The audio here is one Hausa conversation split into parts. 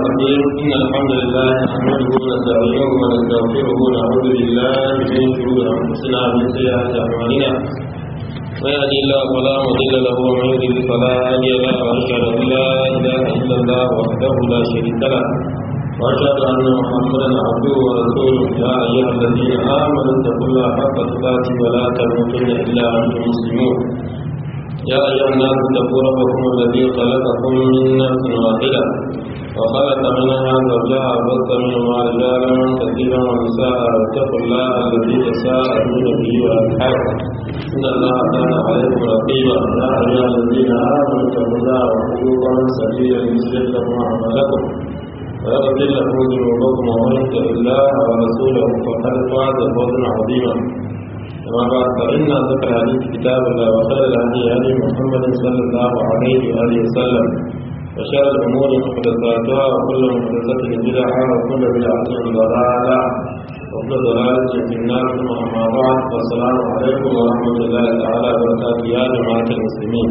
الرحيم إن الحمد لله نحمده ونستعينه ونستغفره ونعوذ بالله من شرور أنفسنا ومن سيئات أعمالنا من يهدي الله فلا مضل له ومن يضلل فلا هادي له وأشهد أن لا إله إلا الله وحده لا شريك له وأشهد أن محمدا عبده ورسوله يا أيها الذين آمنوا اتقوا الله حق تقاته ولا تموتن إلا وأنتم مسلمون يا أيها الناس اتقوا ربكم الذي خلقكم من نفس واحدة وخلق منها زوجها وبث منهما رجالا كثيرا ونساء واتقوا الله الذي تساءلون به والأرحام إن الله كان عليكم رقيبا يا أيها الذين آمنوا اتقوا الله وقولوا قولا سديدا يصلح لكم أعمالكم ويغفر لكم ذنوبكم ومن يطع الله ورسوله فقد فاز فوزا عظيما أما بعد فإن ذكر الحديث كتاب الله وخير الهدي هدي محمد صلى الله عليه وآله وسلم وشر الأمور محدثاتها وكل محدثة بدعة وكل بدعة ضلالة وكل ضلالة في النار ثم أما بعد والسلام عليكم ورحمة الله تعالى وبركاته يا جماعة المسلمين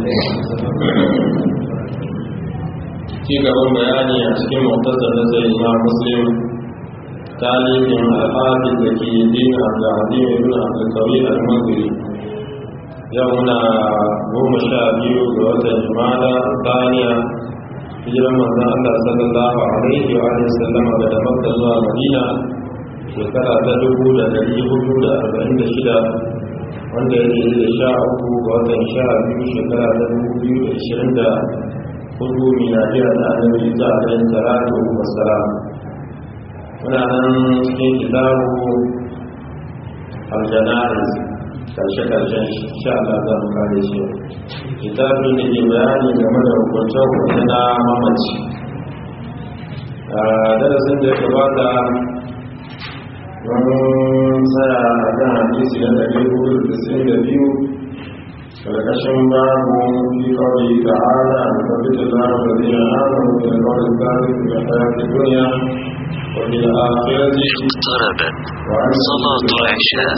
في gaban bayani a cikin muhtasar da sai imam muslim tarihin al'adun da ke din abdulhadim ibn abdulkawi al-mazuri yau muna goma sha biyu ga watan jumada tsaniya hijiran manzan allah sallallahu alaihi wa alihi sallam daga makka zuwa madina shekara ta dubu da dari hudu da arba'in da shida wanda ya ke da sha uku ga watan sha biyu shekara ta dubu biyu da ishirin da hudu miladiya da annabi isa alaihi salatu wassalam muna nan cikin kitabu aljanaris karshe-karshen sha Allah za mu kare shi kitabu da ke bayani game da hukunce-hukunce na mamaci a darasin da ya gabata wani tsaya a kan hadisi na ɗari hudu da sin da biyu karkashin babu fi kawai da ala da tabbata da zai hana da kawai tsari da hayatun duniya وفي الآخرة اقتربت صلاة العشاء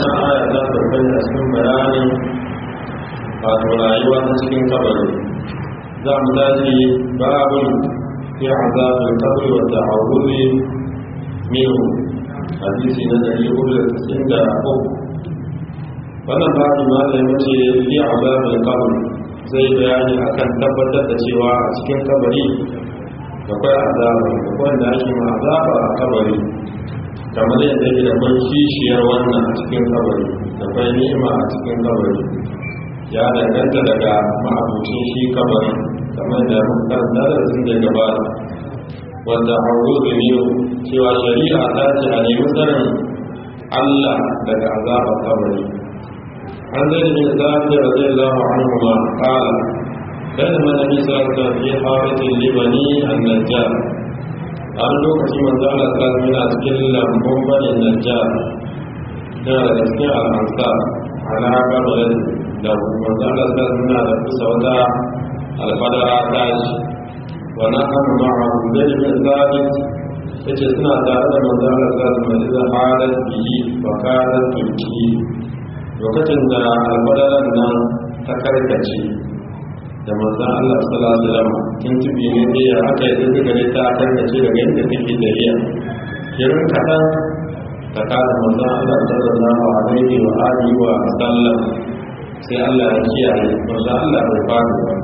wato rayuwa ta cikin kabari za mu tashi babin fi azabin kabari wa ta'awuzi minhu hadisi na dari hudu da tasirin da uku wannan babi ma da mace fi azabin kabari zai bayani akan tabbatar da cewa a cikin kabari akwai azaba akwai da ake ma azaba a kabari kamar yadda yake da kwan kishiyar wannan a cikin kabari da kwai ni'ima a cikin kabari ya danganta daga ma'abucin shi kabari kamar da muka darasin da gabata wanda hauruzu ne cewa shari'a ta ce a nemi tsarin Allah daga azaba kabari an zai da bin zafi da zai zama an kuma kala بينما النبي صلى الله عليه وسلم في حارة لبني النجار an lokaci manzo Allah ta yana cikin lambun bani najjar yana da cikin al'ansa ala kabarin da manzo Allah ta yana da kusa wata alfadara ta shi wa na kan ma'ahu zai bin zabit yace suna tare da manzo Allah ta yana da halat bihi wa kadat tulki lokacin da alfadaran nan ta karkace da manzan Allah sallallahu alaihi wasallam kin tubi ne da ya aka yi daga gare ta karkace daga inda take dariya kirin kadan ta kada manzan Allah sallallahu alaihi wa alihi wa sallam sai Allah ya kiyaye manzan Allah bai fara ba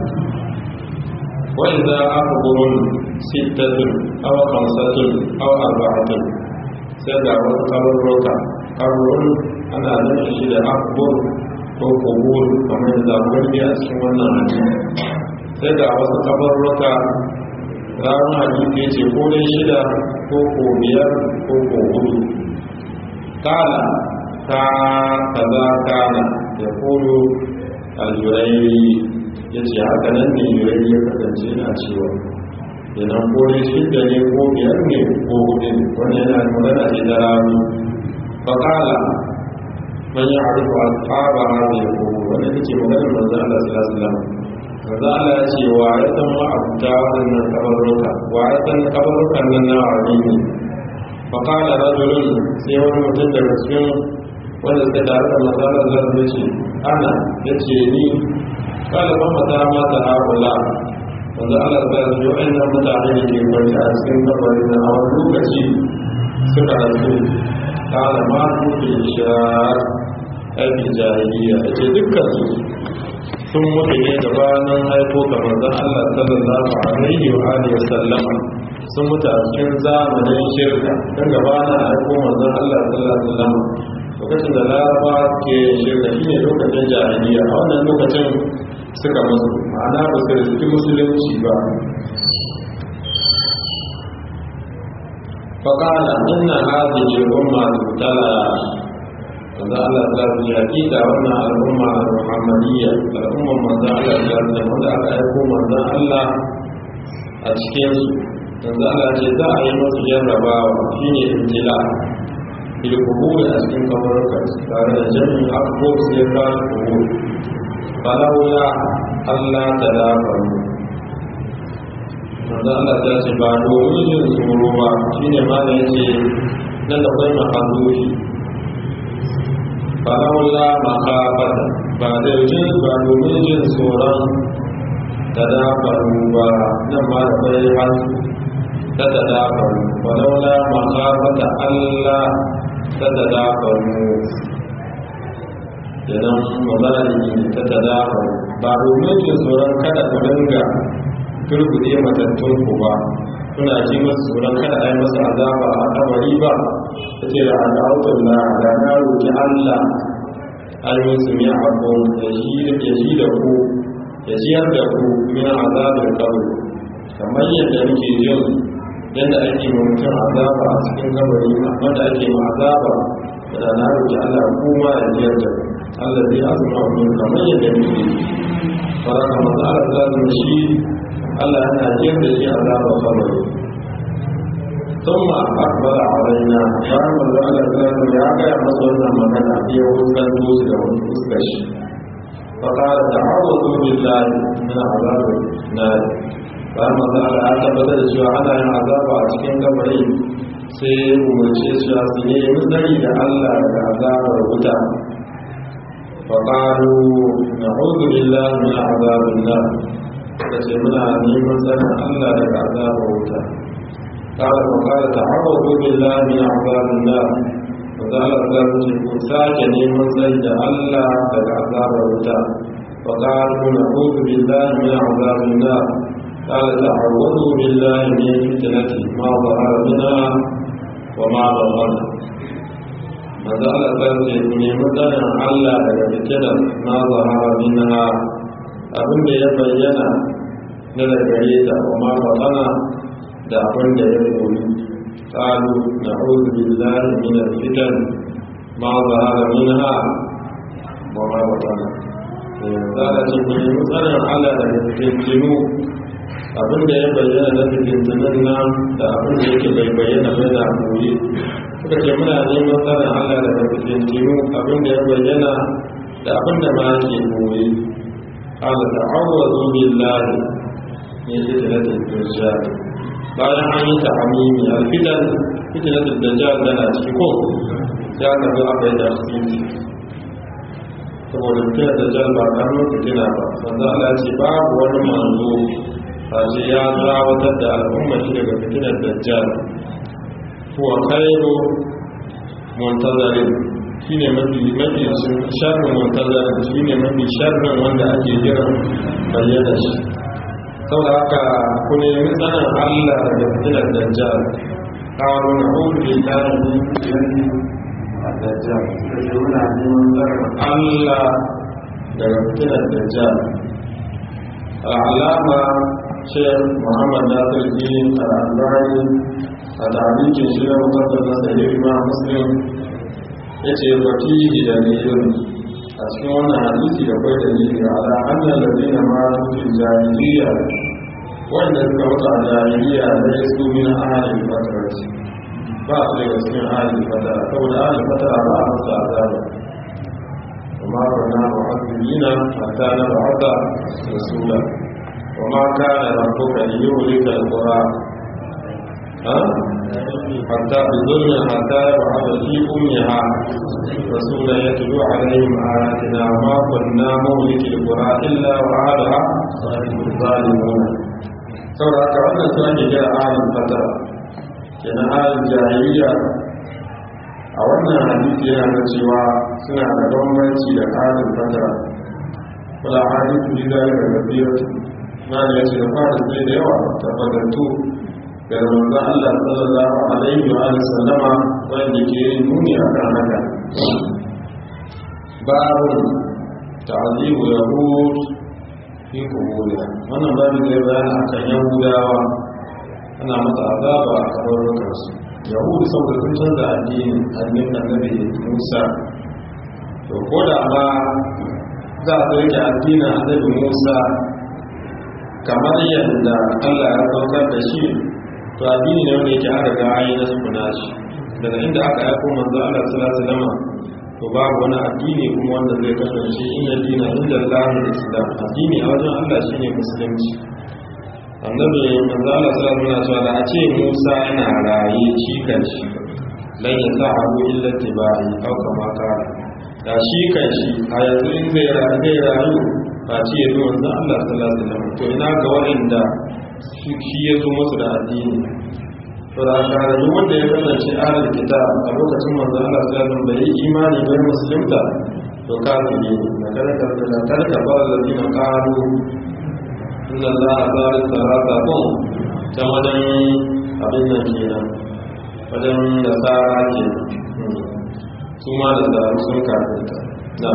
wa idza aqburun sittatun aw khamsatun aw arba'atun sai ga wasu kabarruka kabarun ana nufin shi da aqbur ko kubur kamar da zaɓar a cikin wannan hadisi sai da wasu kabarruka ranar hadisi ya ce ko dai shida ko ko biyar ko ko hudu kala ta kaza kana ya kolo aljurai ya ce haka nan ne jurai ya kasance na cewa idan ko dai shida ne ko biyar ne ko hudu ne wani yana magana ce da rami fa kala man ya arifu asaba hadhihi al-qubur wanda take maganar manzo Allah sallallahu alaihi wasallam manzo Allah ya ce wa ya san ma abuta wannan kabaruka wa ya san kabarukan nan na wani ne fa qala rajulun sai wani mutum daga cikin wanda suka tare da manzo Allah sallallahu alaihi wasallam ana yace ni qala fa mata ma ta haula wanda Allah ta yi wa'annan mutane da ke kwanci a cikin kabarin na a wani lokaci suka rasu kala ma nufi shirar aikin jahiliya da ke dukkan su sun mutu ne gabanin haifo ga manzon Allah sallallahu alaihi wa alihi sallama sun mutu a cikin zamanin shirka don gabanin haifo manzon Allah sallallahu alaihi wasallam lokacin da laraba ke shirka shine lokacin jahiliya a wannan lokacin suka musu ma'ana ba su riski musulunci ba faƙala inna hadhihi al-umma tubtala wanda Allah ta yi hakika wannan al'umma al-muhammadiyya al'umman manzo Allah ta yi wanda aka aiko manzo Allah a cikin su wanda Allah ce za a yi masu jarrabawa shine ibtila bil qubur a cikin kabarka tare da jami'in abubuwa sai ka qubur falawla Allah ta dafa manzo Allah ta ce ba domin yin tsoro ba shine ma da yace nan da kai mahallufi falawla makafata ba da jin ba domin jin tsoron ta dafa ba nan ma da kai har ta ta dafa falawla makafata Allah ta ta dafa kenan mazalimi ta ta dafa ba domin jin tsoron kada ku dinga turbude matattun ku ba kuna ji masu tsoron kada a yi masa azaba a kabari ba ta ce da al'autun na da na roƙi allah ayyun su mai abu ya ji da ku ya jiyar da ku min azabin kabari kamar yadda muke jin yadda ake ma mutum azaba a cikin kabari wanda ake ma azaba da na roƙi allah kuma ya jiyar da ku allah zai azuma wani kamar yadda muke faraka masu ala shi Allah yana jiyar da shi azabar kabari ثم أقبل علينا قال من ذلك الثلاثة يا غير مصرنا مكانا في وسط دوس وسكش فقال تعوذوا بالله من عذاب النار قال من ذلك أتبت الشيء على عذاب أشكين كبري sai umarce shi a su ne misali da Allah daga azabar wuta faƙaru na hudu lillahi min azabin nan da ce muna neman tsarin Allah daga azabar wuta kala ko kala ta hawa gobe lami a azabin da ba za a zaɓi ce ku sake neman tsari da Allah daga azabar wuta ba kala ko na hudu billahi min azabin da kala ta hawa gobe lami ne fitinati ma ba a rabina wa ma ba wani maza Allah ta ce ku nemi tsarin Allah daga fitinar ma ba a rabina abin da ya bayyana na da gare ta kuma magana da abin da ya koyi qalu na'udhu billahi min al-fitan ma zahara minha wa ma batana za a ce ku yi tsarin Allah da fitintinu abin da ya bayyana na fitintunan nan da abin da yake bai bayyana bai da koyi suka ce muna neman tsarin Allah daga fitintinu abin da ya bayyana da abin da ma ke koyi قال تعوذوا بالله من فتنة الدجال bayan an yi ta'amimi alfitan fitnatul dajjal tana ciki ko ya ka zo aka yi tafsiri saboda fitnatul dajjal ba karamin fitina ba wanda Allah ce babu wani manzo a ce ya zawatar da al'umma shi daga fitinar dajjal kuwa khairu muntazarin shi ne mafi mafi sharrin muntazarin shi ne mafi sharrin wanda ake jiran bayyana shi saboda haka ku nemi tsanin allah daga fitilar dajjal kawo na hudu da tarihi a dajjal da ke muna neman tsarin allah daga fitilar dajjal al'alama shek muhammad nasir din al'adari a tarihin shi na mutabbar na sahihi ma muslim ya ce baki da dalilin a cikin wannan hadisi da kwai dalili ala annal ladina ma fi jahiliya wanda suka mutu a jahiliya da ya su min ahalin fatarat ba su daga cikin ahalin fatara saboda ahalin fatara ba a musu azaba وما كنا معذبين حتى نبعث رسولا وما كان ربك ليهلك القرى حتى بظلم حتى يبعث في أمها رسولا يتلو عليهم آياتنا وما كنا مهلك القرى إلا وعادها الظالمون saboda haka wannan su ake kira ahalin fatara kenan ahalin jahiliya a wannan hadisi yana da cewa suna da bambanci da ahalin fatara wala hadisi bi zalika kabiratu ma da yace da fara sai da yawa tabbatattu da manzo Allah sallallahu alaihi wa alihi sallama wanda ke nuni akan haka babu ta'zibu yahud fi kuburiya wannan babu zai bayani akan yahudawa ana masa azaba a kabarukansu yahudu saboda sun canza addini addinin annabi musa to ko da ma za a rike addinin annabi musa kamar yadda allah ya saukar da shi to addini ne wanda yake an riga an yi na sukuna shi daga inda aka aiko manzo allah sallallahu alaihi wasallam to babu wani addini kuma wanda zai kasance in ya dina inda Allah da Islam addini a wajen Allah shine musulunci annabi manzo Allah sallallahu alaihi wasallam da a ce Musa yana raye shi kan shi lan ya sa abu illa tibai au kama kara da shi kan shi a yanzu in zai rayu zai rayu ba ce ya zo manzo Allah sallallahu alaihi wasallam to ina ga waɗanda shi ya zo musu da addini Furakararru wanda ya kasance ahalar kita a lokacin manzo Allah sallallahu bai yi imani bai musulunta to kafiri na karka da karka fara da dina qalu inna Allah zalim sarata kun ta wajen abin nan kenan wajen da tsara ke su ma da tsara sun kafirta na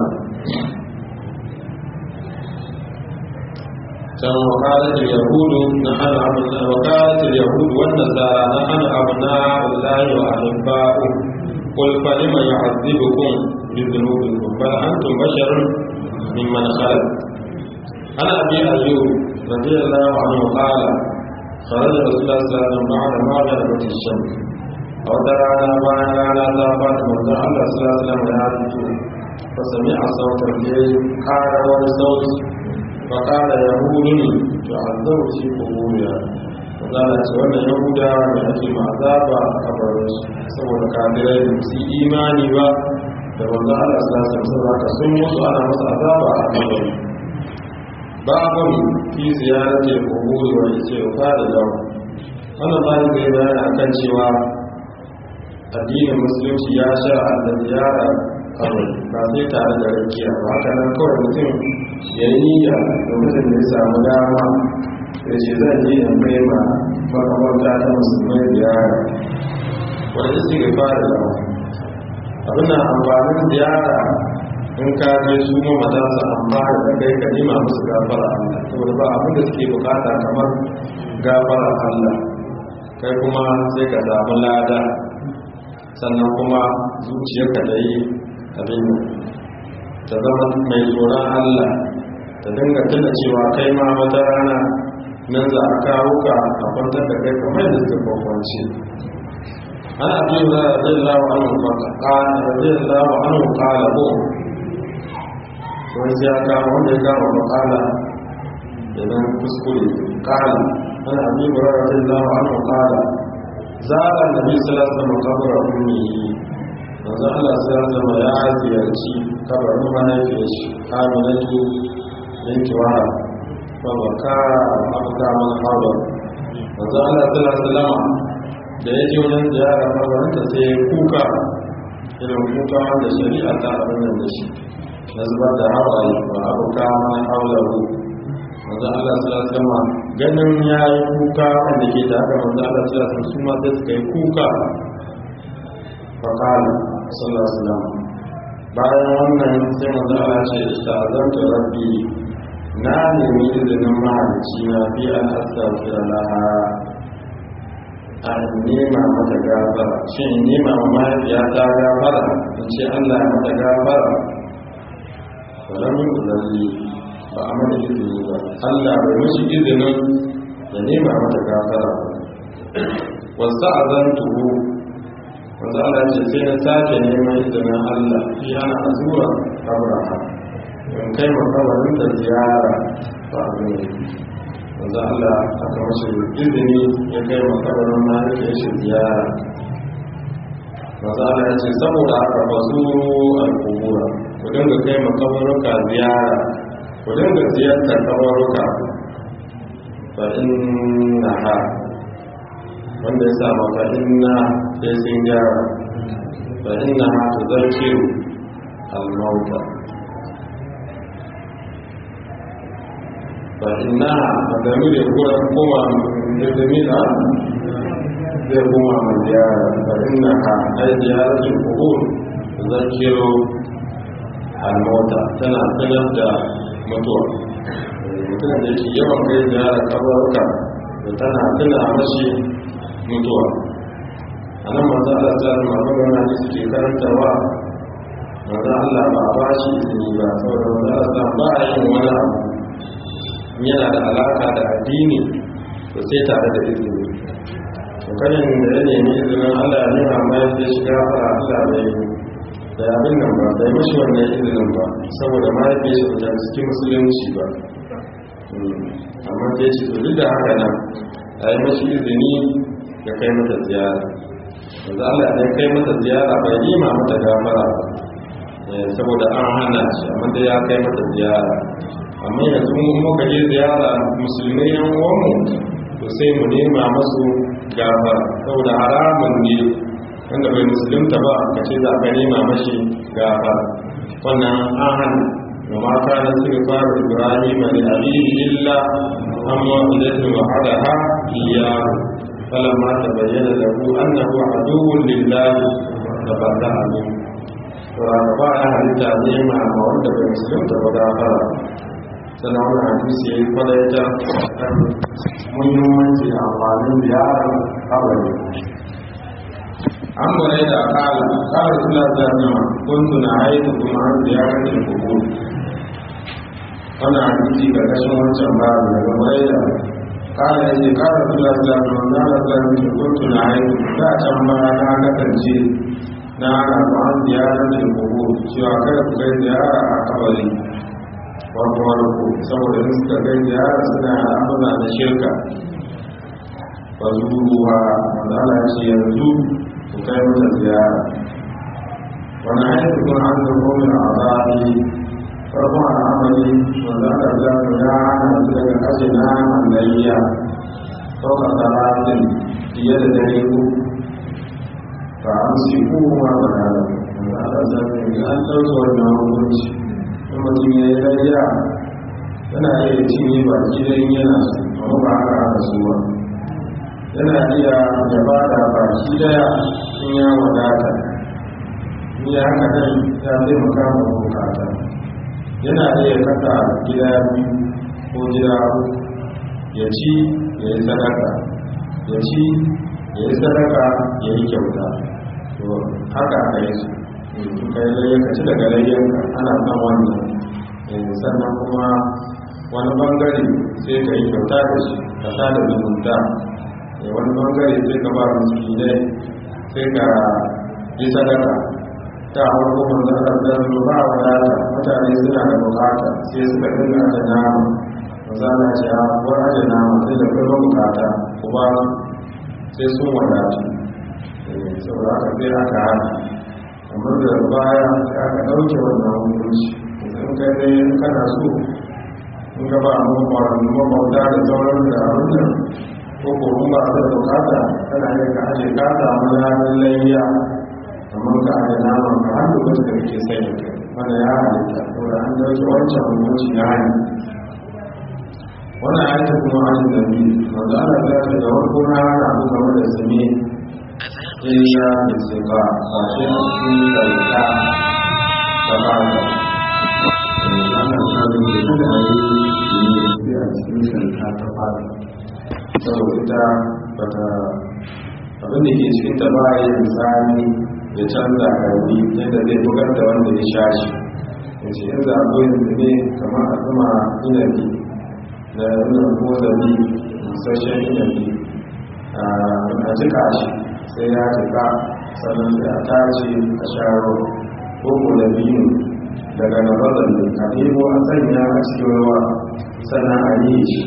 كان وقالت اليهود نحن أبناء وقالت اليهود والنصارى نحن أبناء الله وأحباؤه قل فلم يعذبكم بذنوبكم بل أنتم بشر ممن خلق أنا أبي أيوب رضي الله عنه قال خرج رسول الله صلى الله عليه وسلم بعد ما غربت الشمس أو ترى ما كان لا فات من الله صلى الله عليه وسلم فسمع صوت الليل قال والصوت فقال يهود تعذب في قبورها وقال wannan yahudawa da ake ma azaba a kabarinsu saboda kafirai da su imani ba da manzo Allah sallallahu alaihi wasallam sun mutu ana masa azaba a kabari babun fi ziyarati quburi wa istighfar da dawo wannan bayan zai bayani akan cewa addinin musulunci ya shar'a da ziyara kabari ba sai tare da rakiya ba haka nan kawai mutum ya yi niyya lokacin da ya samu dama ya ce zan je in kai ma makamarta ta musulmai ziyara wanda su ga fara da abin na amfanin ziyara in ka je su mamata su amfana da kai ka nima musu gafara Allah saboda ba abin da suke bukata kamar gafara Allah kai kuma sai ka samu lada sannan kuma zuciyarka da yi abin ta zama mai tsoron Allah ta dinga tuna cewa kai ma wata rana nan za a kawo ka a kwantar da kai kamar da suka kwakwance ana abin da zai lawa an zai lawa an kala ko wani ya kama wanda ya kama makala idan kuskure kala ana abin da zai lawa an kala zara da bi salasa makabara ummihi manzo Allah sai zama ya ziyarci kabarin mahaifiyar shi Aminatu binti Wahab fa baka abka man hawa manzo Allah sallallahu alaihi wasallam da ya je wajen ziyara kabarin ta sai kuka irin kuka wanda shari'a ta abin da shi na zubar da hawaye wa abka man hawlahu manzo Allah sallallahu alaihi wasallam ganin yayi kuka wanda ke da haka manzo Allah sallallahu alaihi wasallam su ma sai suka yi kuka fa kana sallallahu alaihi wasallam bayan wannan sai manzo Allah ce istazantu rabbi na nemi izinin mahalicci na fi an astaghfira laha an nema mata gafara shin nema ma mahaifiya ta gafara in ce Allah ya mata gafara wala min uzalli ba a mata izini ba Allah bai mishi izinin ya nema mata gafara wasu azantuhu wanda Allah ce sai na sake neman izinin Allah fi ana azura abraha in kai makawarin da ziyara ba a ne wanda Allah aka mashi izini ya kai makawarin ma ya kai shi ziyara wanda Allah ya ce saboda haka ba su al'ubura ku dinga kai makawaruka ziyara ku dinga ziyartar kawaruka fa inna ha wanda ya sa fa inna sai sun gyara fa inna ha tu zarkiru al-mauta fa inna a dami da kuma koma da dami da zai koma mai ziyara fa inna ha ai ziyaratul qubur zakiru al-mauta tana sanar da mutuwa mutum da yake yawan kai ziyara kabarka da tana tuna mashi mutuwa a nan masu Allah ta zama magana da suke karantarwa maza Allah ba a ba shi izini ba saboda maza Allah ba a yin wani abu yana da alaka da addini to sai tare da izini to kanin da ya nemi izinin Allah ya nuna mai da shiga fara Allah bai da abin nan ba bai mashi wannan izinin ba saboda mahaifin shi da cikin musulunci ba amma da ya ce to duk da haka nan a yi mashi izini ya kai mata ziyara yanzu Allah ne kai mata ziyara bai nima mata gafara ba saboda an hana shi amma da ya kai mata ziyara amma yanzu mun muka je ziyara musulmai yan uwanmu to sai mu nema masu gafara saboda haramun ne wanda bai musulunta ba ka ce za ka nema mashi gafara wannan an hana wa mata na suka fara ibrahim da abihi illa amma idan wa'adaha iyahu فلما تبين له أنه عدو لله تبرأ منه ba ya halitta nema ma wanda bai musulunta ba gafara sannan wani hadisi ya yi kwalaita kan muhimmanci da amfanin ziyarar kabari an bare da kala kala sula ta nama kuntu na haitu kuma an ziyarar da kuku wannan hadisi ga kashin wancan ba daga bare da kala ya ce kala sula ta nama na da zai kuntu na haitu da can ba na kasance na ana ba'an ziyarar da kogo cewa kada ku kai ziyara a kabari wato warko saboda in suka kai ziyara suna al'amura da shirka ba zuwa wanda ana ce yanzu ku kai mata ziyara wani hanyar kun an da komin a zaɓi farkon al'amari wanda aka zaɓi ya hana su daga kashe na layya ɗaukar talatin fiye da dare uku ba an si kowa ba da da ala zafi an ɗauki wannan hukunci in mutum ya yi layya yana iya cinye ba gidan yana su amma ba haka aka so ba yana iya da ba da baki daya in ya wadata in ya haka nan ya taimaka ma bukata yana iya kasa gida biyu ko gida uku ya ci ya yi sadaka ya ci ya yi sadaka ya yi kyauta to haka aka yi su ka yi layyar ka ci daga layyar ana son wannan sannan kuma wani bangare sai ka yi kyauta da shi ka sa da zumunta wani bangare sai ka ba miskinai sai ka yi sadaka ta farko manzan arzan ba wadata mutane suna da bukata sai suka dinga da nama mazana ce a kuwar aje nama sai da kuma bukata ku ba sai sun wadatu saboda aka sai aka hana amma da baya sai aka ɗauke wannan hukunci in kai dai kana so in ka ba mabauta da sauran da abin nan ko ko in ba da bukata kana yin ka aje ka samu ranar layya amma ka aje naman ka har da wasu da kake sanya kai wanda ya halitta saboda an ɗauke wancan hukunci ya hali wannan ayata kuma an da bi wanda ana zafi da warko na hana ku game da sami illa da sifa ba shi a cikin sauka ta ba da ana samun da kada a yi ne a cikin sauka ta fara saboda ita bata abin da ke cikin ta ba yi misali ya canza karbi yadda zai bugar da wanda ya sha shi ya ce yanzu akwai yanzu ne kamar a zama inabi da yana ko zabi sashen inabi a jika shi sai ya jika sannan sai a tace a sharo ko ko da biyu daga na bazan ne a ɗebo a sanya a cikin ruwa sannan a yi shi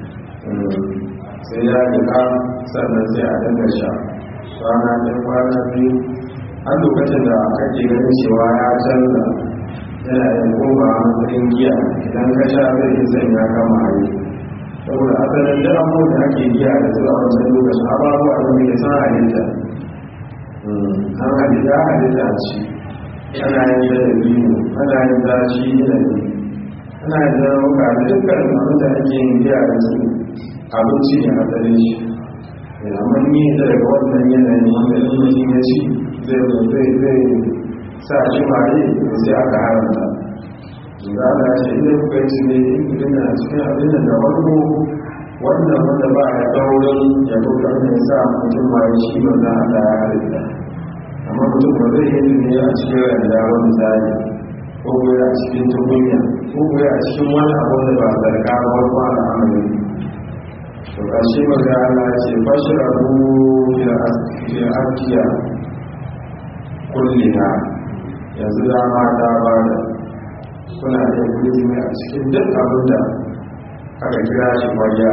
sai ya jika sannan sai a dinga sha kwana ɗin kwana biyu har lokacin da kake ganin cewa ya canza yana yin koma matsayin giya idan ka sha zai yi sanya kama hari saboda asalin da abubuwan da ake giya da su a wancan lokacin ababuwa da mai san halitta an halitta halitta ce ana yin da dabino ana yin zaci da ana yin zarauka da dukkan abin da ake yin giya da su abinci ne asalin shi amma ni da daga wannan yanayin wanda in mutum ya ci zai zai sa shi mare da sai aka haramta za a ce idan kuka yi ne in mutum na cikin abin da da farko wannan wanda ba a daurin ya kuka ne sa mutum ma ya shi wanda Allah ya halitta amma mutum ba zai yi ne a cikin randa wani tsari ko kuwa a cikin tukunya ko kuwa a cikin wani abu da ba zarga ba wani wani amali to ƙarshe maga Allah ce fashirabu fi akiya kullina yanzu dama ta ba da kuna iya kudi mai a cikin duk abin da aka kira shi kwaya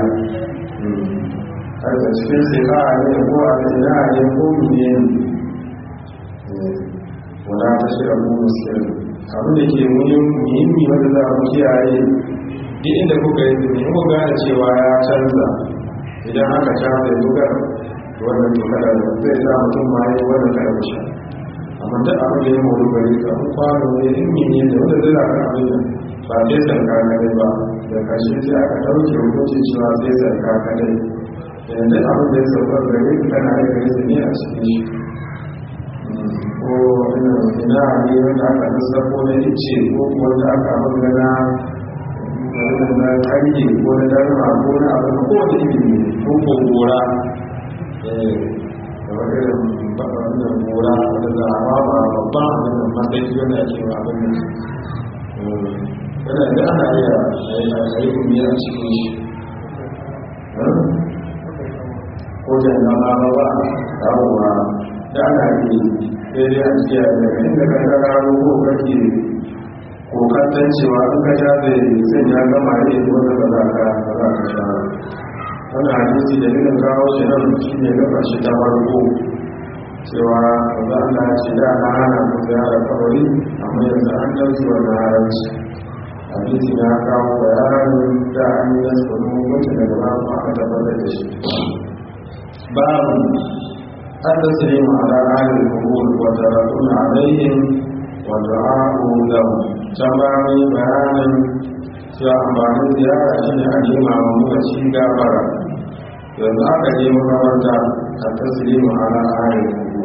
a cikin sika a ne ko a zina a ne ko mene ne wana ta shi abu muskil abin da ke muhimmi wanda za a kiyaye duk inda kuka yi zini in gane cewa ya canza idan aka canza ya tukar wannan tukar zai sa mutum ma yi wannan karfashe amma duk abin da ya mori gari ka an kwano ne in mene ne wanda zai raka abin da ba sai sarka kadai ba da kashe sai aka ɗauke hukunci cewa sai sarka kadai yanzu abin da ya saukar gari ka kana da gari ne a cikin shi ko ina ne wanda aka sassafo na ice ko wanda aka magana na kanyi ko na darma ko na abin ko da ilimi ko ko gora da wani irin wannan gora da za a ba ba babban abin da matsayi wanda ake ba abin da yana da ana iya a yi kumi a cikin shi ko da na ma ba ba dawowa da ana yi daidai a cikin daga inda ka ga raro ko kake kokantar cewa in ka sha zai zai ya gama ne wanda ba za ka ba za ka sha wannan hadisi da nuna kawo shi nan shi ne gaba shi ta farko cewa ba za a ce da na hana ku ziyara kawai amma yanzu an ɗauki wannan haramci hadisi na kawo bayanin da an yi nasu wani hukunci daga ba kuma aka tabbatar da shi babu an da su yi ma'ala ahalin kubur wata rakun alaihim wata a'u lahu can ba mai bayanin cewa amfanin ziyara shi ne a nema wa mawaci gabara yanzu aka je makamanta a tasiri ma'ana ayin kuku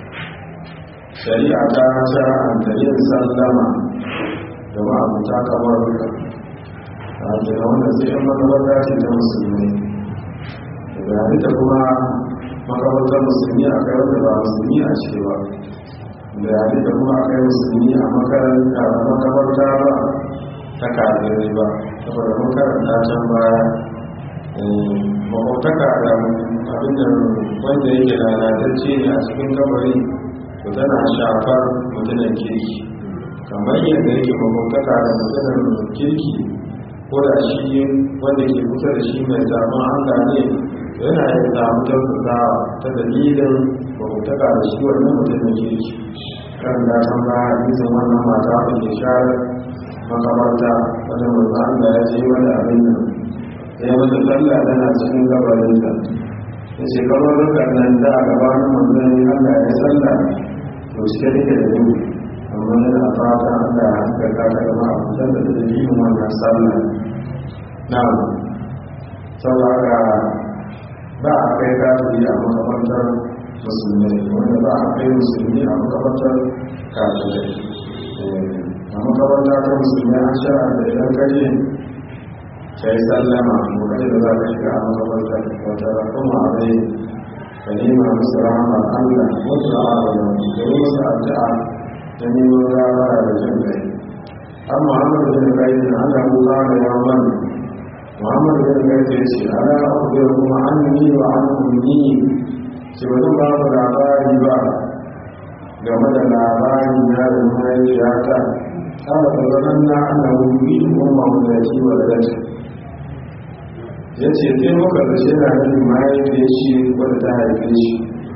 shari'a ta shara'anta yin sallama da ma'abuta kamar duka a jina wanda sai yan makamanta ce ta musulmi da halitta kuma makamantar musulmi a kai wanda ba musulmi a ce ba da yare da kuma a kai musulmi a makaranta a makamarta ba ta kafirai ba saboda makaranta can baya makwabtaka da abinda wanda yake lalatacce ne a cikin kabari to tana shafar mutunan kirki kamar yadda yake makwabtaka da mutunan kirki ko da shi wanda ke kusa da shi mai zaman hanga ne yana yin samu tausasawa ta dalilin makwabtaka da shi wannan mutumin kirki kan da san ba hadisin wannan mata da ke share makabarta wanda manzan da ya ce wani abin nan ya mata sallah tana cikin gabarinta ya ce kamar rukar nan da a gabanin manzan allah ya sallah to shi take da yau amma yana fata allah ya haska ka ta gama a fitar da dalilin wannan sallah na saboda ba a kai kafiri a makabartar musulmi wanda ba a kai musulmi a makabartar kafirai a makabarta ta musulmi an shara da idan kaje ka yi sallama ko kaje da za ka shiga a makabartar wata rakuma a bai ka nema musu rahama allah wasu a'adana da yi musu addu'a ta neman gabara da jin kai an muhammadu bin kai da allah kuka da yawan muhammadu bin kai da ya ce ala akwai kuma an yi wa an kunni ce wani ba mu labari ba game da labari na da mahaifiyata kama da zanen na ana wuri kuma mawadaci wa da dace ya ce sai muka da shi na nufin mahaifiyar shi wadda ta haife shi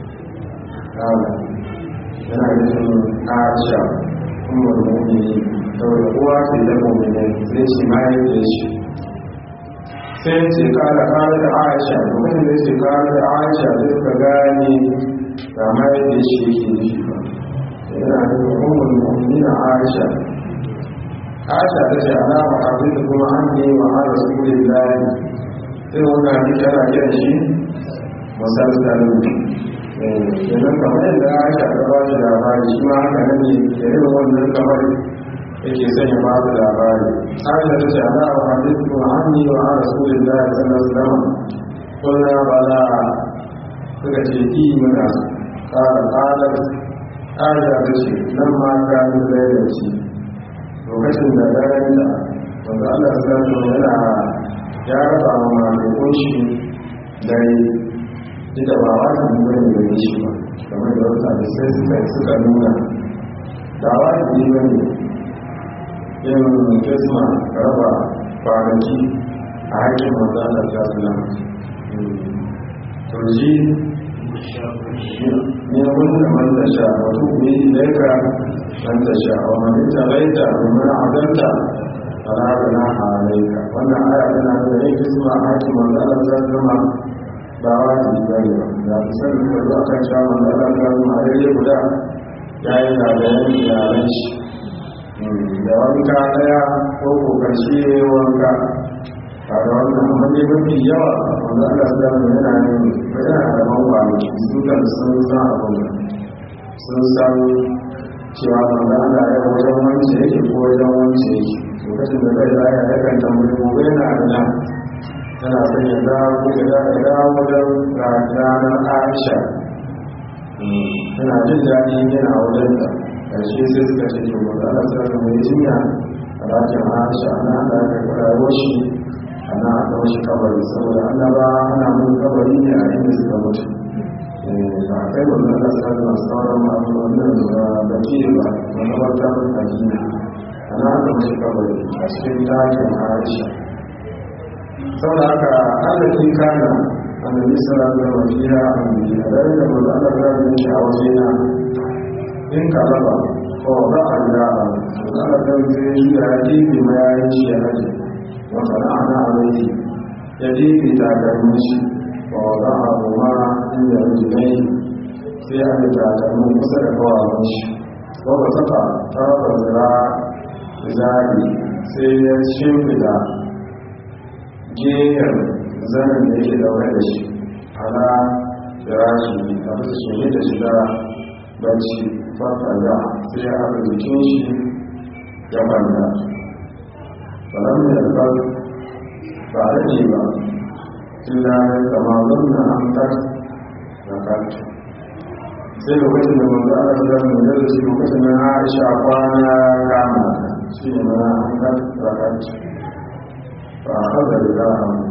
kama yana nufin aisha kuma mummuni saboda uwa ce da mummuni sai ce mahaifiyar shi sai ce kala kala da aisha lokacin da ce kala da aisha da suka gane ga mai da shi yake nufi ba yana da hukumar mu'minin aisha aisha ta ce alama abin da kuma an ne wa an rasulun lahi sai wanda ne kira kira shi musalsalin kenan kamar yadda aisha ta ba shi labari shi ma haka nan ne da irin wannan kamar yake sanya ba da labari aisha ta ce ala wa hadithu anni wa an rasulillahi sallallahu alaihi wasallam kullu bala suka ce ki muna qala qala aisha ta ce nan ma ka ni lailaci lokacin da daren da wanda Allah sallallahu alaihi yana ya raba wa mamakon shi dare ita ba wa ta nuna ne da shi ba kamar da wata da sai suka suka nuna da wa ta yi bane yin kisma raba kwanaki a haƙƙin manzana ta sulam turji ne wanda man ta sha wato kuma yi laika man ta sha wa man ita laita domin azanta fara da na halaika wannan aya tana da yin kisma a haƙƙin manzana ta sulam ba wajibi ba ne ba da fi sanin da zuwa kan sha manzana ta sulam a daidai guda ya yi zagayen iyalan shi da wanka daya ko kokarshe wanka a da wannan amma ne mafi yawa wanda aka sa da yana yin yana da ban kwanaki su kan sun san abin sun san cewa wanda ana yi wajen wance yake ko wajen wance yake lokacin da zai zaya ya kan tambayi gobe yana da nan tana son ya dawo ko ya dawo wajen ranar aisha tana jin daɗi yana wajen ta karshe sai suka ce to wanda ana sa da mai jinya a dakin aisha ana da aka karawo shi ana aka washi kabari saboda annaba ana mun kabari ne a inda suka mutu ba a kai wanda ana sa da sauran masu wannan da baki ba wanda ba ta mun tajina ana aka washi kabari a cikin dakin aisha saboda haka allafi kana annabi sallallahu alaihi wasallam fiha annabi da da manzo Allah ya yi a wajena in ka raba ko ba a da ana da zai ya dibi ma ya yi shi haji wata na ana alai ya dibi ta da mishi ko ba a kuma inda rijinai sai a da takalmin kusa da kawawan shi ko ba saka tarafa zira zari sai ya shimfida gehen zanen da yake daure da shi ana firashi a bisa shi da shi da bacci fataga sai ya haɗa jikin shi ya banda salam da ba ba da ne ba illa ya kama zanna an tar da kanta sai lokacin da manzo Allah ya zama da shi lokacin da Aisha kwana kama shi ne mana an tar da kanta fa hada da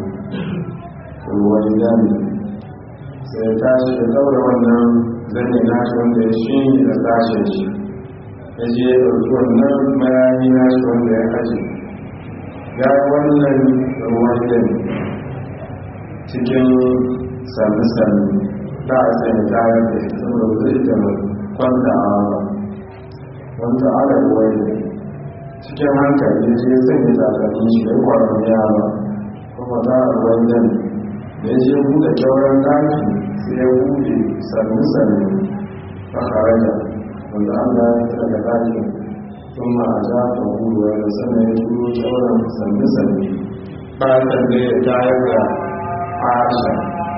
ruwan jami sai ta shi da daura wannan zane nashi wanda ya shi da sashen shi ya je ya ɗauki wannan mayani nashi wanda ya aji ya wannan ruwan jami cikin sami-sami ta a sai ta yi da ita saboda zai ta kwanta a ba wanda ala ruwan cikin hankali ya je sanya takalmin shi ya kwaron yara kuma ta a ruwan jami da ya je buɗe kyauran daki sai ya buɗe sannu-sannu a haraja wanda an da ya daga dakin sun ma a ja ta huruwa da sannan ya turo kyauran sannu-sannu fatan da ya tayar da aisha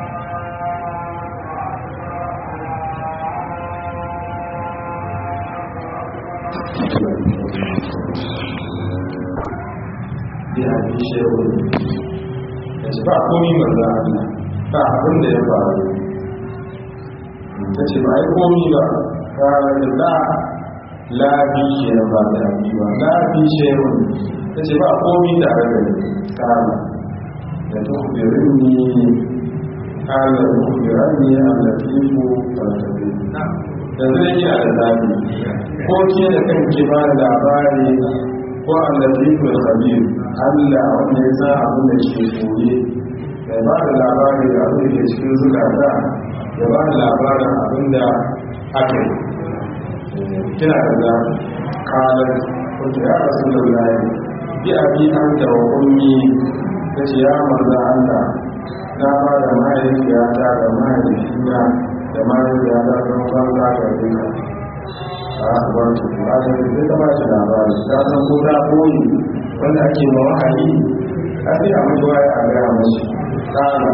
ya fi shehu ya ce ba komi manzan Allah ba abin da ya faru ta ce ba yi komi ba ranar da lafi shi na ba da abi ba lafi shehu ta ce ba komi tare da ni kama da tukubirin ni kala da tukubirin ni a latifu falsafi da zai yi a da lafi ko ke da kanki ba da labari ko a latifu khabir Allah wanda ya sa abin da ke koye ya ba da labarin da abin da ke cikin zukata ya ba da labarin abin da aka yi kina da za kalar wata ya rasu da layi bi abi an da wa ummi ta ce ya manza Allah na ba da mahaifiyata da mahaifina da mahaifiyata don banza ga duka a abuwar tuku a yanzu zai ta ba shi labari ta san ko ta koyi wanda ake ma wahayi a sai a mutu waye a gaya mashi kala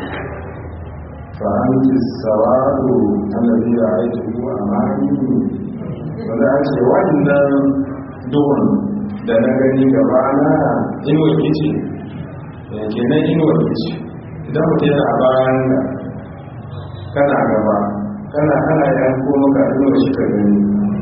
fa'anci sawadu annabi ya aiki ko a mani wanda a ce wannan duhun da na gani gaba na inuwa kici kenan inuwa kici idan mutum yana bayan da kana gaba kana kana yanko maka inuwa shi ka gani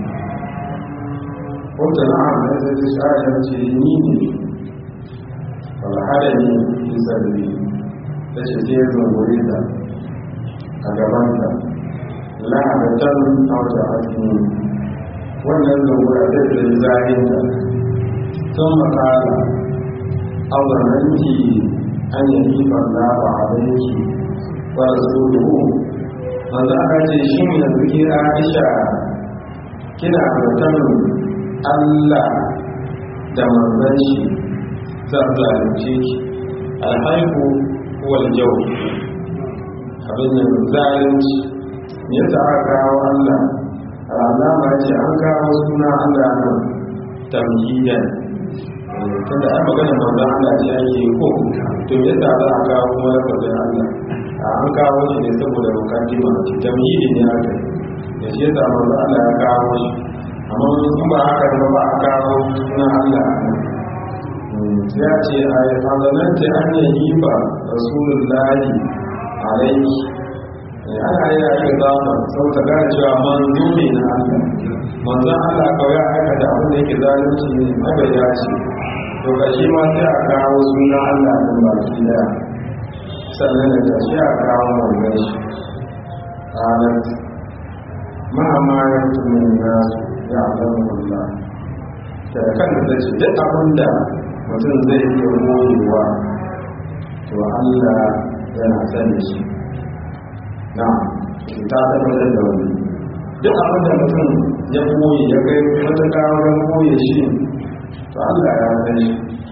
wata na'am da ta ce sha'adar ce ni ne falhada ne bisa da ne ta ce sai ya zungure ta a gabanta la'adatan auta hakimi wannan zungura ta ce zahinta sun makala auzananki an yi hifar da ba a banki wadda su duhu wanda aka ce shi yanzu ke aisha kina zaton Allah da manzan shi zan zalunce ki alhaifu wal jau abin da zalunci me yasa aka kawo Allah alama ce an kawo suna Allah nan tamhidan tunda an magana manzan Allah ce ake ko to me yasa za a kawo kuma lafazin Allah an kawo shi ne saboda mukaddima tamhidi ne aka da shi yasa manzan Allah ya kawo shi amma in ba haka da ba a kawo suna Allah ya ce a yi fadalanta an yi yi ba rasulun lahi a rai ana yi ake zama sau ta gane cewa manzo ne na Allah manzan Allah kawai aka da abin da yake zalunci ne mabai ya ce to kashi ma sai a kawo suna Allah ɗin baki daya sannan da kashi a kawo manzan shi ranar ma'amma ya tumin nasu ya alamu Allah da kan da ce duk abin da mutum zai iya moyewa to Allah yana sani shi na ta tabbatar da wani duk abin da mutum ya moye ya kai matuƙa wajen moye shi to Allah ya sani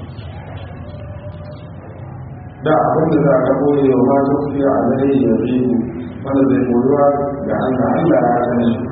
da abin da za ka moye wa ma ta fiye a zai ya fi wanda zai moyuwa ga Allah Allah ya sani shi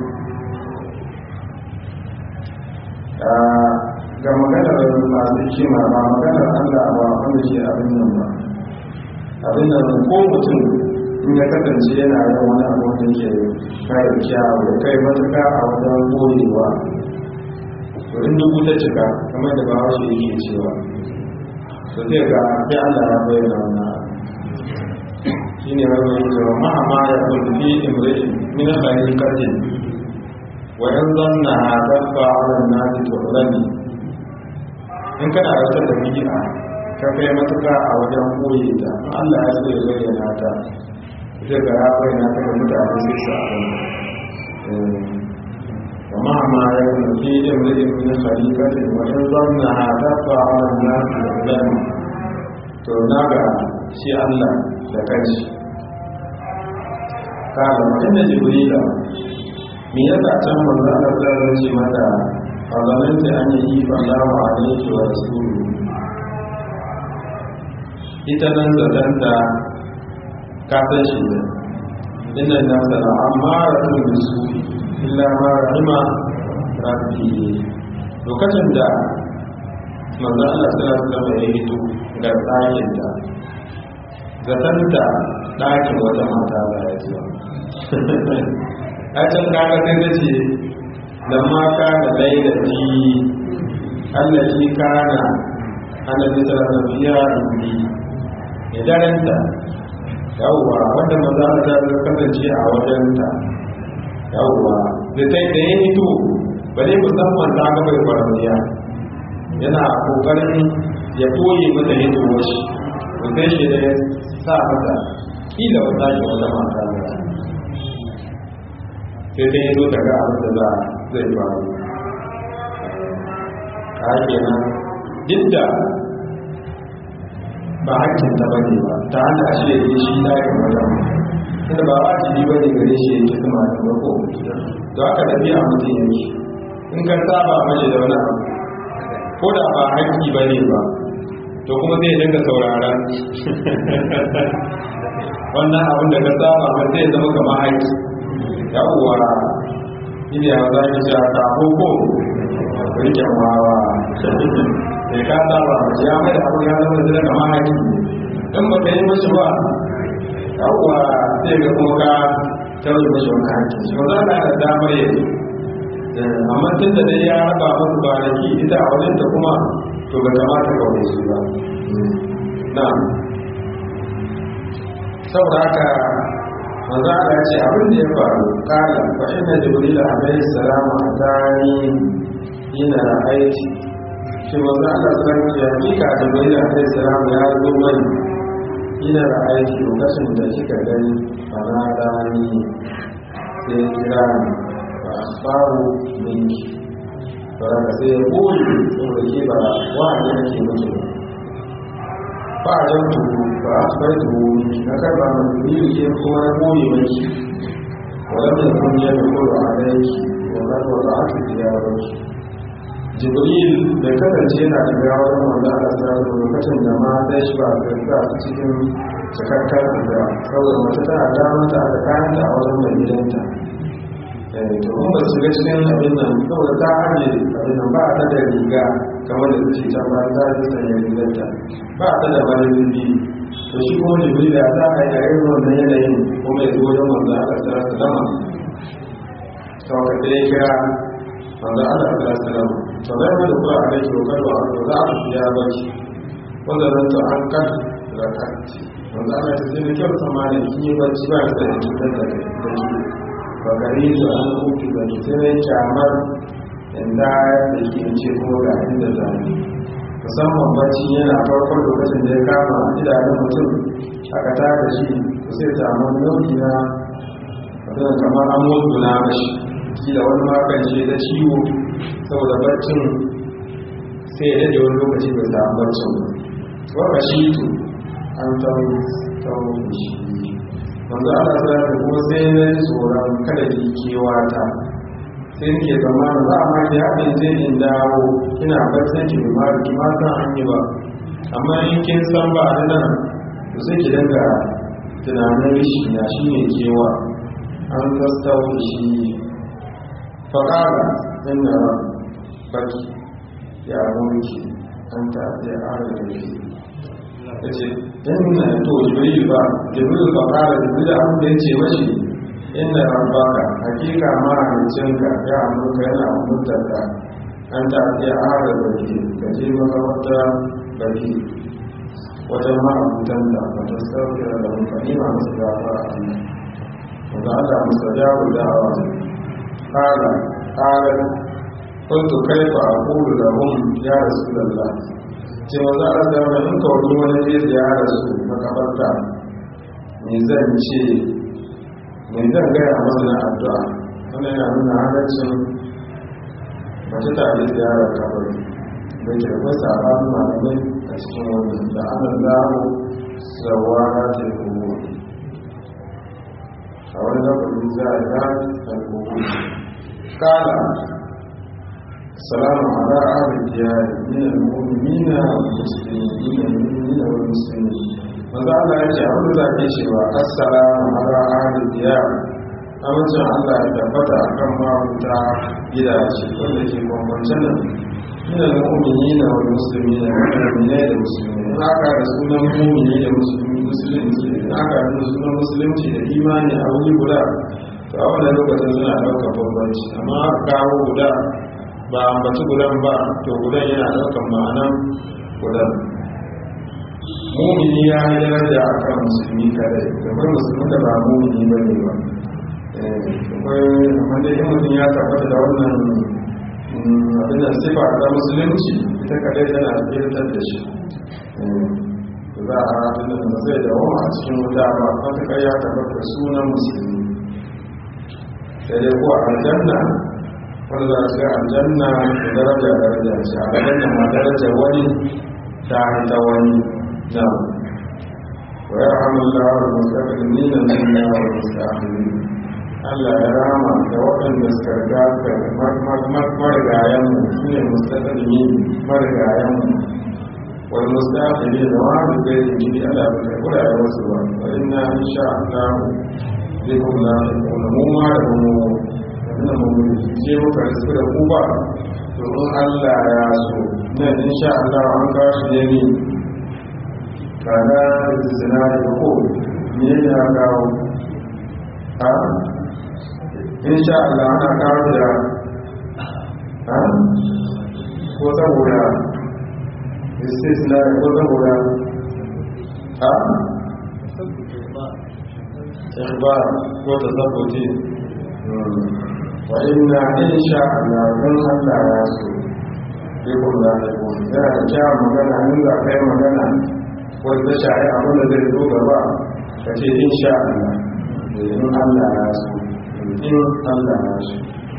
ga maganar masu kima ba maganar Allah ba wanda ke abin nan ba abin nan ko mutum in ya kasance yana yin wani abu da ke kai kyawu da kai matuka a wajen goyewa to in dubu ta cika kamar da bawa shi yake cewa to zai ga sai Allah ya bayyana wannan shi ne wani mai cewa ma'ama ya kulfi imri'in min khaliqatin wayan zanna dabba ala nasi tu'lani in kana wata da bid'a ka kai matuka a wajen koyi ta Allah ya so ya bayyana ta zai ga ya bayyana ta ga mutane sai su abin wa ma ma ya kun fi imrin min khaliqatin wa in zanna dabba ala nasi tu'lani to naga shi Allah da kanshi kana mutum da jibrila me yasa can manzo Allah ta ce mata fadalinta an yi fallahu alaihi wa rasulu ita nan zadanta ka san shi ne inna nasa la amaratun bisu illa ma rahima rabbi lokacin da manzo Allah sallallahu alaihi wasallam ya hito ga tsakin ta zatanta ɗakin wata mata ba ya zuwa a can kaga sai ta ce da maka da lailati allaci kana annabi sallallahu alaihi wasallam rubi ya daranta yawwa wanda maza ta kasance a wajenta yawwa da ta da ya hito ba dai musamman ta ga bai faramiya yana kokarin ya koye mata hitowar shi to sai shi da ya sa mata kila wata shi wata mata da sai dai ya zo daga abin da za zai faru ka kenan duk da ba hakkin ta bane ba ta hana shi ya yi shi layin wajen tunda ba wajibi bane gare shi yake sama da ba ko to aka tafi a mutum yake in ka saba mashi da wani abu ko da ba hakki bane ba to kuma zai dinga saurara wannan abin da ka saba ba zai zama kamar haiki yawwa ina ya za ki sha ta koko rikin wawa sai ka saba ya mai da abin ya zama da kamar haiki in ba ka yi mashi ba yawwa sai ga kuma ka tauye mashi wani haƙƙi shi ba za ka da damar yi amma tun da dai ya raba musu kwanaki ita a wajen ta kuma to ba kamata ka wani su ba na saboda haka manzo Allah ce abin da ya faru kala fa inna jibril alayhi salam atani ina ra'aiti shi manzo Allah sallallahu alaihi wasallam ya kika jibril alayhi salam ya zo mani ina da aiki lokacin da kika gani bana rani sai ya kira ni ba a faru minki ba da sai ya koyi saboda ke ba wa'anda nake miki ba a jan tuhu ba a bai tuhu minki na karba mai biyu ke kuma na koyi miki wadda kun yi da kodo a daiki wadda wadda aka biya wani jibril da kasance yana da gawar wanda aka samu lokacin da ma ta shi ba ta sa su cikin cikakkar da saboda mace tana damar ta da kayan ta a wajen mai gidanta to in ba su ga cikin abin nan saboda ta hanyar abin nan ba ta da riga kamar da suke can ba ta ji sanya gidanta ba ta da bayan biyu to shi kuma jibril da ta hanyar irin wannan yanayin kuma ya zo wajen wanda aka tsara su dama sau ka ɗaya kira wanda aka tsara su dama to zai mai da kura a rai kyau karwa to za a biya baki wanda nan to an kan da kanci wanda ana ta zai kyau tsamani in yi bacci ba da da cutar da da ke ba gari su an kuki da ke sai mai kyamar inda da ke ce kuma ga inda zane musamman bacci yana farkon lokacin da ya kama idanun mutum aka tada shi to sai samu nau'i na abin kamar an mutu na mashi kila wani makan shi da ciwo saboda barcin sai ya daɗe wani lokaci bai samu barcin ba waka shi to an tawo shi wanda ana sa da kuma sai na yi tsoron kada ki kewata sai nake tsammanin za a ma ki haɗin je in dawo kina barcin ki ma ki ma san an yi ba amma in kin san ba a nan to sai ki dinga tunanin shi na shi ne kewa an tastawo shi faƙara inda baki ya mulki an ta ya ara da shi ya ce inna to jibril ba jibril ba ƙara jibril da abin da ya ce mashi inna rabbaka hakika mahaicinka ya amurka yana mutunta an ta ya ara da shi ka je makamarta baki wajen ma'abutan da ba ta sauke da mutane masu gafa a Allah wanda aka musa jawo da'awa قال قال قلت كيف أقول لهم يا رسول الله ce maza a da wani in kawai wani zai ziyara su makabarta me zan ce me zan gaya masa na addu'a wanda yana nuna halaccin mace ta yi ziyarar kabari da ke akwai sabanin malamai a cikin wani da ana zamu zawa na ta yi a wani lafafin za a yi alkohol kala salamu ala ahli diyar min al-mu'minin muslimin wal muslimin maza Allah ya ce abin da ke cewa assalamu ala ahli diyar amincin Allah ya tabbata akan mabuta gidaje wanda ke bambance nan min al-mu'minin wal muslimin mu'minai da musulmi haka da sunan mu'mini da musulmi musulunci haka da sunan musulunci da imani a wuri guda to a wannan lokacin suna ɗaukar bambanci amma kawo guda ba ambaci gudan ba to gudan yana ɗaukar ma'anan gudan mumini ya yi daraja a kan musulmi kadai kamar musulmi da ba mumini ba ne ba akwai amma dai in mutum ya tabbata da wannan abin da sifa ta musulunci ita kadai tana tsirtar da shi za a abin da zai dawo a cikin wuta ba matuƙar ya tabbata sunan musulmi sai dai ko aljanna wanda za su ga aljanna da daraja daraja ce a aljanna ma daraja wani ta ta wani na wa ya hamalla wa mustaqbilin min Allah wa mustaqbilin Allah ya rama da waɗanda suka riga ka marigayen mu su ne mustaqbilin marigayen mu wani mustafi ne da wani zai yi gidi ala da kai kura ya wasu ba wa ina insha Allah zai kuma kuma mu ma da mu wannan mu je muka risu da ku ba domin Allah ya so nan insha Allah an kawo shi ne ne kana zina da ko ne ya kawo ha insha Allah ana kawo da ha ko saboda istisna ko saboda ha ikhbar ko tasabbuti wa inna insha Allah dan Allah ya so bikun da ya ko yana da kyawun magana in za ka yi magana wanda shahi abin da zai zo gaba ka ce insha Allah in Allah ya so in Allah ya so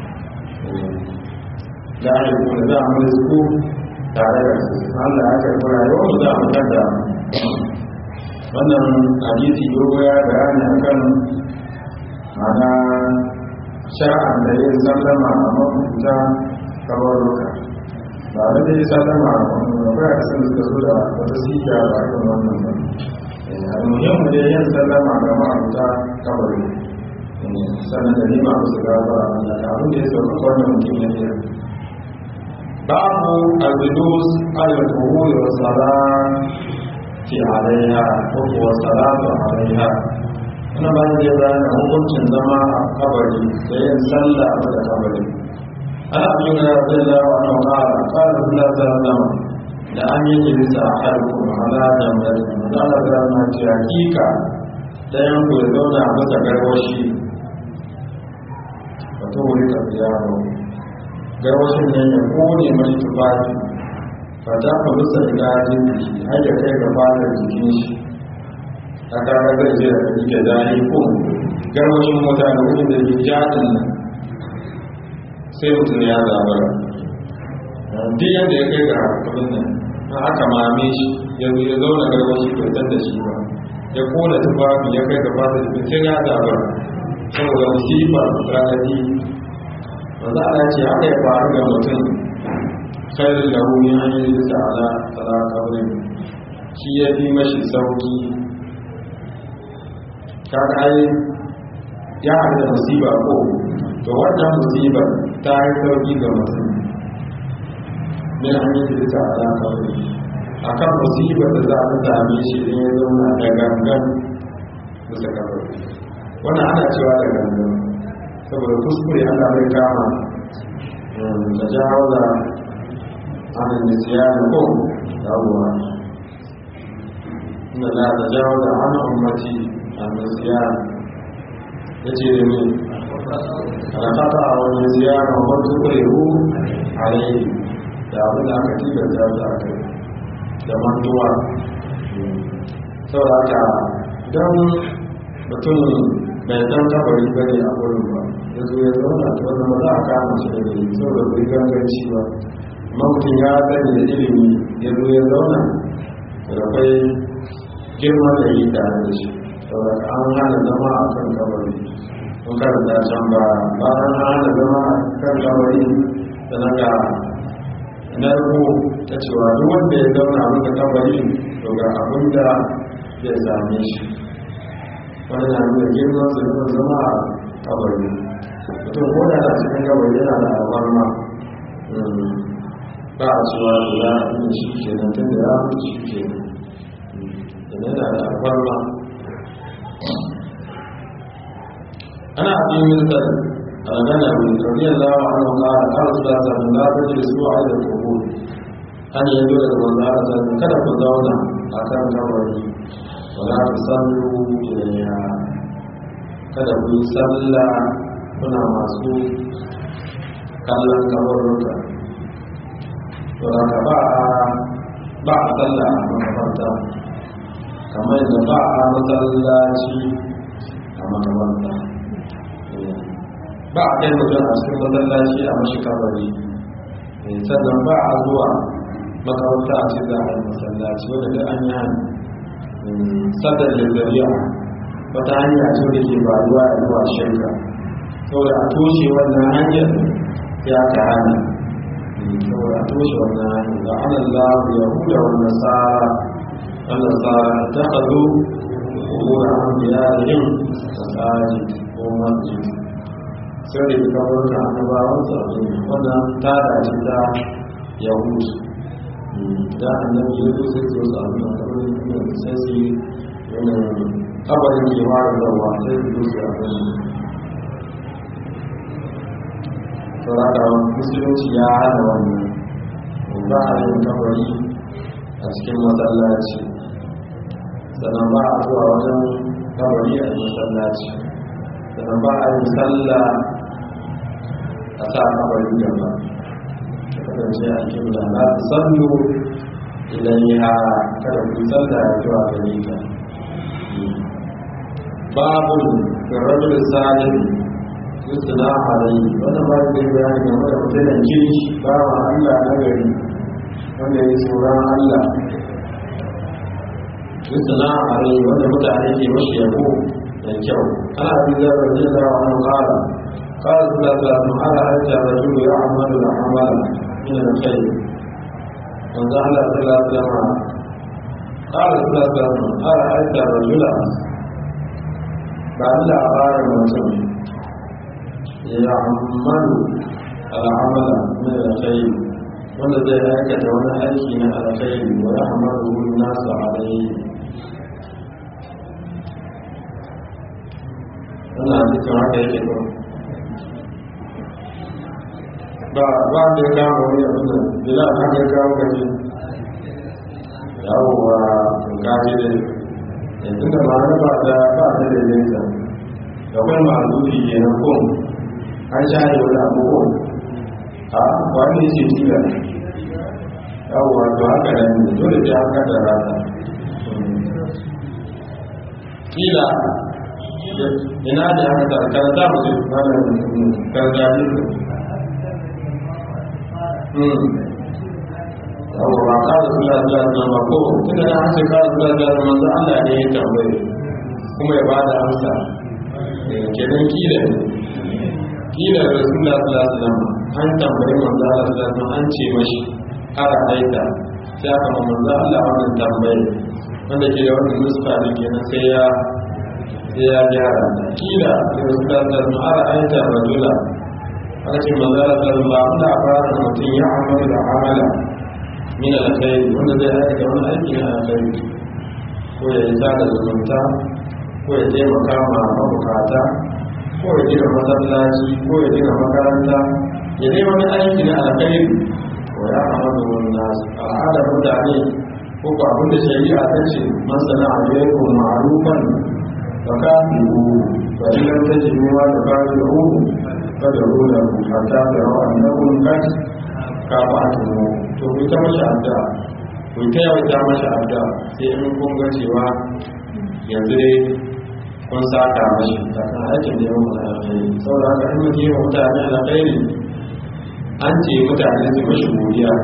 da ya kuma za mu rizku tare da su Allah ya karɓi rayuwar mu za mu kada wannan hadisi dogo ya bayani akan mana sha'an da yin sallama a mafuta kabaruka ba da dai sallama a mafuta a sun suka zo da wata siya ba a kan wannan ba almuhimmu dai yin sallama ga mafuta kabaru sannan da nima musu gaba da abin da ya sauka wannan mutum ya yi babu al-julus al-qubur wa salati alaiha ko kuwa salatu alaiha wannan ba da bayan hukuncin zama a kabari da yin sallah a da kabari ana abin da zai lawa na kara kara suna sallama da an yi jirisa a harkun ala da mai da da na ce hakika ɗayan ku ya zauna a masa garwashi wata wuri ta fi yaro garwashin nan ya kone mai tufafi fata ku rusa idajin jiki har ya kai ga fadar jikin shi ta kaga zai je da jike zane ko garwashin mota da wurin da ke jadin nan sai mutum ya zabara duk yadda ya kai ga kudin nan na aka mame shi ya zo ya zauna garwashi bai san da shi ba ya kona tufafi ya kai ga fadar jikin sai ya zabara saboda musibar raɗaɗi wanda ana ce haka ya faru ga mutum khairin da hu min hanyar da ala tsara kabrin shi ya fi mashi sauki kaga ai ya haɗu da musiba ko to wannan musibar ta yi sauki ga mutum min hanyar da ta ala kabrin akan musibar da za a same shi idan ya zauna da gangan bisa kabari wannan ana cewa da gangan saboda kuskure ana mai kama da jawo da hannun da siya da ko yawuwa inda na da jawo da hannun umarci a da siya ya ce da ne alakata a wani siya na wata kurewu a yi da abin da aka tilasta da aka yi da mantuwa saboda haka don mutum bai san kabari bane a wurin ba ya zo ya zauna ta wanda ba za a kama shi da gari saboda bai ganganci ba mutum ya sani da ilimi ya zo ya zauna da akwai girma da yi tare da shi saboda an hana zama a kan kabari sun karanta can ba bayan an hana zama a kan kabari da na ga narko ta cewa duk wanda ya zauna a kan kabari to ga abin da zai same shi wani na nuna girman su nuna zama a kabari mutum ko da cikin kabari yana da albarma ba a cewa da za a yi shi ke nan tun da ya fi shi ke nan yana da albarma ana abin misal a magana mai karniyar lawa an waka a ƙara su da samun labar da su a da kogo an yi dole da wanda a samun kada ku zauna a kan kabari wala ta sallu ilayya kada ku yi salla kuna masu kallon kabarurka to haka ba a ba a salla a makabarta kamar da ba a masallaci a makabarta ba a kai mutum a cikin masallaci a mashi kabari sannan ba a zuwa makabarta a cikin zahar masallaci wadda da an yi hannu sadar da zariya wata hanya ce da ke faruwa a zuwa shirka saboda a toshe wannan hanyar ya ka hana saboda a toshe wannan hanyar da an Allah ya huda wa nasara an nasara ta hazo umura an biya yin masaji ko masjid sai da ta wurin annabawan su a duniya wannan ta dace ta yahudu da annabi ya zo sai su wasu abin da kamar yin sai su yi yanayin kabarin ke fara zauwa sai su zo su abin sauraka musulunci ya hana wannan ba a yin kabari a cikin masallaci sannan ba a zuwa wajen kabari a masallaci sannan ba a yin sallah a sa kabari gaba ta kasance a kimla na su sallu idan ya kada ku sallah ya zuwa gari ka babu da rajul salim yusna alayhi wannan ba da bayani game da mutumin kirki ba wa Allah na gari wanda ya tsoron Allah yusna alayhi wanda mutane ke mashi yabo da kyau ana bi da rajin da wani kala kala su da ta ala hajja rajulu ya amalu da amala min al-khair wanda Allah sallallahu alaihi wasallam kala su da ta ala hajja rajula ba Allah a fara mutum يعمل العمل من الخير wanda zai aikata wani aiki na alkhairi wa ya hamadu nasu alayhi wannan cikin haka yake ba ba ba da ya kama wani abin da bila haka ya kawo gaji yawowa gaji da yanzu da ma ba da ba da daidaita da kuma ma'azufi ke na kuma an share wani abubuwan a wani ne ce tila yawon to haka nan ne dole ta haka da rata tila ina da haka da karanta musu mana karzabi yawon ba ka da sula da na mako tun da na hansu ka da sula da manzo Allah ne ya tambaye kuma ya ba da amsa kenan kila ne kila rasulullah sallallahu alaihi wasallam an tambayi manzo Allah sallallahu alaihi wasallam an ce mashi ara aita sai aka ma manzo Allah wannan tambaye wanda ke da wannan nuska da kenan sai ya sai ya gyara kila rasulullah sallallahu alaihi wasallam ara aita rajula aka ce manzo Allah sallallahu alaihi wasallam da fara mutum ya amalu da amala min alkhair wanda zai aikata wani aiki na alkhairi ko ya yi sada zumunta ko ya taimaka ma mabukata ko ya gina masallaci ko ya gina makaranta ya dai wani aiki na alkhairi wa ya amadu wani nasu al'adar mutane ko ko abin da shari'a ta ce masana alaikum ma'rufan fa kafiru fa in lam tajidu ma tukafiru fa daruna hatta taraw annakum qad kafa'tum to ku ta mashi adda ku ta yawaita mashi adda sai in kun ga cewa yanzu dai kun saka mashi akan aikin da yawan alkhairi saboda haka in mutum yawan mutane alkhairi an ce mutane su mashi godiya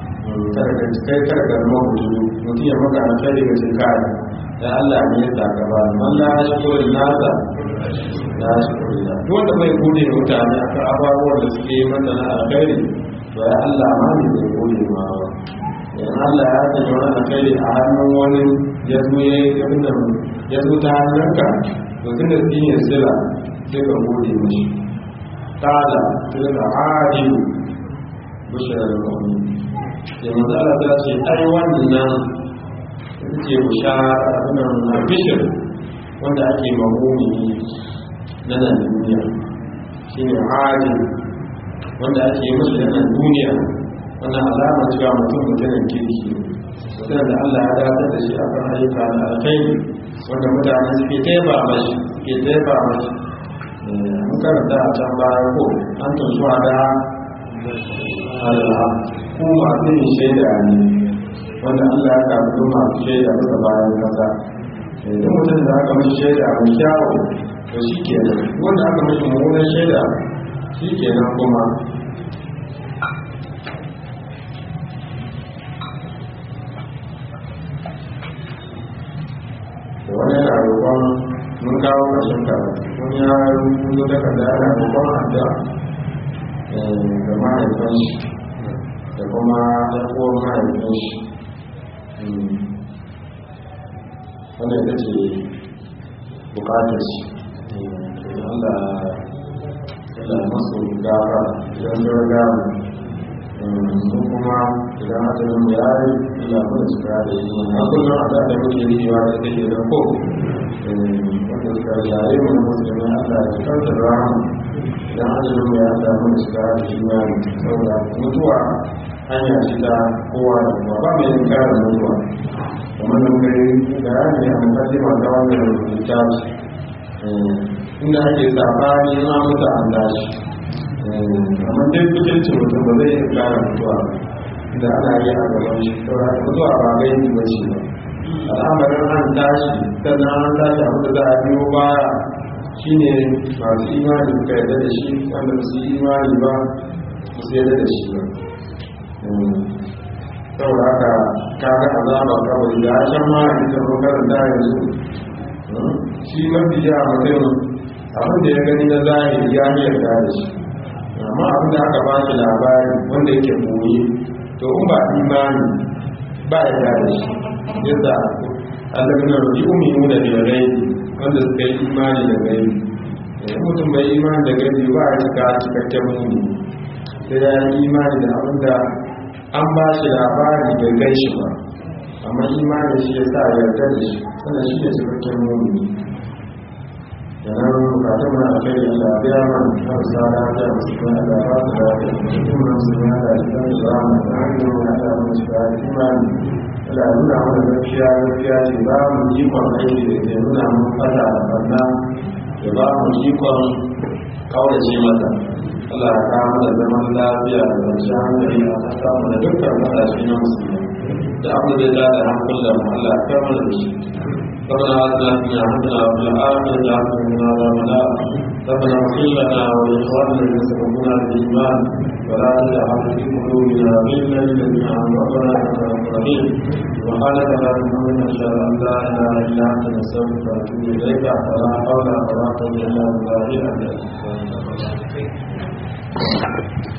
kai karka zama hutu mutum ya maka alkhairi ga cin kare da Allah ne ya saka ba man la shukuri nasa la shukuri da duk wanda bai gode da mutane akan abubuwan da suke yi masa na alkhairi to ya Allah ma ne bai gode ma ba in Allah ya sanya wani alkhairi a hannun wani ya zo ya yi ya zo ta hannunka to tunda shi ne sila sai ka gode mashi kala sai ka adilu bishara da kwanu sai manzo Allah ta ce ai wannan ita ce bishara abinan na bishir wanda ake mahumi na nan duniya shi ne adilu wanda ake yi mashi na nan duniya wannan alamar cewa mutum mutumin kirki mutum da Allah ya dace da shi akan ayyuka na alkhairi wanda mutane suke taiba mashi suke taiba mashi mun karanta a can baya ko an tuntuwa da Allah ku masu yin shaida ne wanda Allah ya kafa masu shaida masa bayan kasa idan mutum da aka mashi shaida mai kyawu to shi ke nan wanda aka mashi mummunan shaida shi ke nan kuma da wani yana roƙon mun kawo ƙarshen karatu wani ya rubuto takarda yana roƙon adda ga mahaifin shi da kuma ɗan uwan mahaifin shi wanda ita ce bukatar shi Allah Allah masu gafa idan sun gamu su kuma idan asalin mu yayi Allah kuma su ga da yi a kullum a da muke yi wa da take da ko wanda suka yayi mu na musulmi Allah ya kanta da rahama idan asalin mu ya Allah kuma su ga da imani saboda mutuwa hanya ce ta kowa da kowa ba mai yin karin mutuwa kamar da muka yi bayani a mukaddima ta wannan littafi inda ake sabani na mutu an tashi amma dai kucin mutum ba zai kara mutuwa da ana yi a gaban shi saboda mutuwa ba gai yi ba ce ba al'amarin an tashi sannan an tashi abu da za a biyo baya shine masu imani suka yarda da shi wanda ba su yi imani ba ba su yarda da shi ba saboda haka kaga azaba kawai da shan ma a cikin kokarin da yanzu shi mafi ya mutum abin da ya gani na zahiri ya yi yarda da shi amma abin da aka ba shi labari wanda yake boye to in ba imani ba ya yarda da shi yadda Allah na rubi uminu da rai wanda suka yi imani da gaibi idan mutum bai imani da gaibi ba ya cika cikakken muni sai ya yi imani da abin da an ba shi labari bai gai shi ba amma imani shi ya sa yarda da shi wannan shi ne cikakken muni da nan bukatun na kai da lafiya man har sa lafiya musu kuma da ba su da cikin musu ne da cikin zama da hanyar da ta musu da imani da nuna mana gaskiya gaskiya ce ba mu jikon aiki da ke nuna mun fata da banna da ba mu jikon kaurace mata Allah ya kawo da zaman lafiya da kwanciyar hankali a kasa mu da dukkan kasashe na musulmi da abu da ya da hankulan mu Allah ya kawo da shi ربنا آتنا في حسنة وفي الآخرة حسنة وقنا عذاب النار ربنا اغفر لنا ولإخواننا الذين سبقونا بالإيمان ولا تجعل في قلوبنا غلا للذين آمنوا ربنا إنك رؤوف رحيم سبحانك اللهم وبحمدك أشهد أن لا إله إلا أنت نستغفرك ونتوب إليك ولا حول ولا قوة إلا بالله العلي العظيم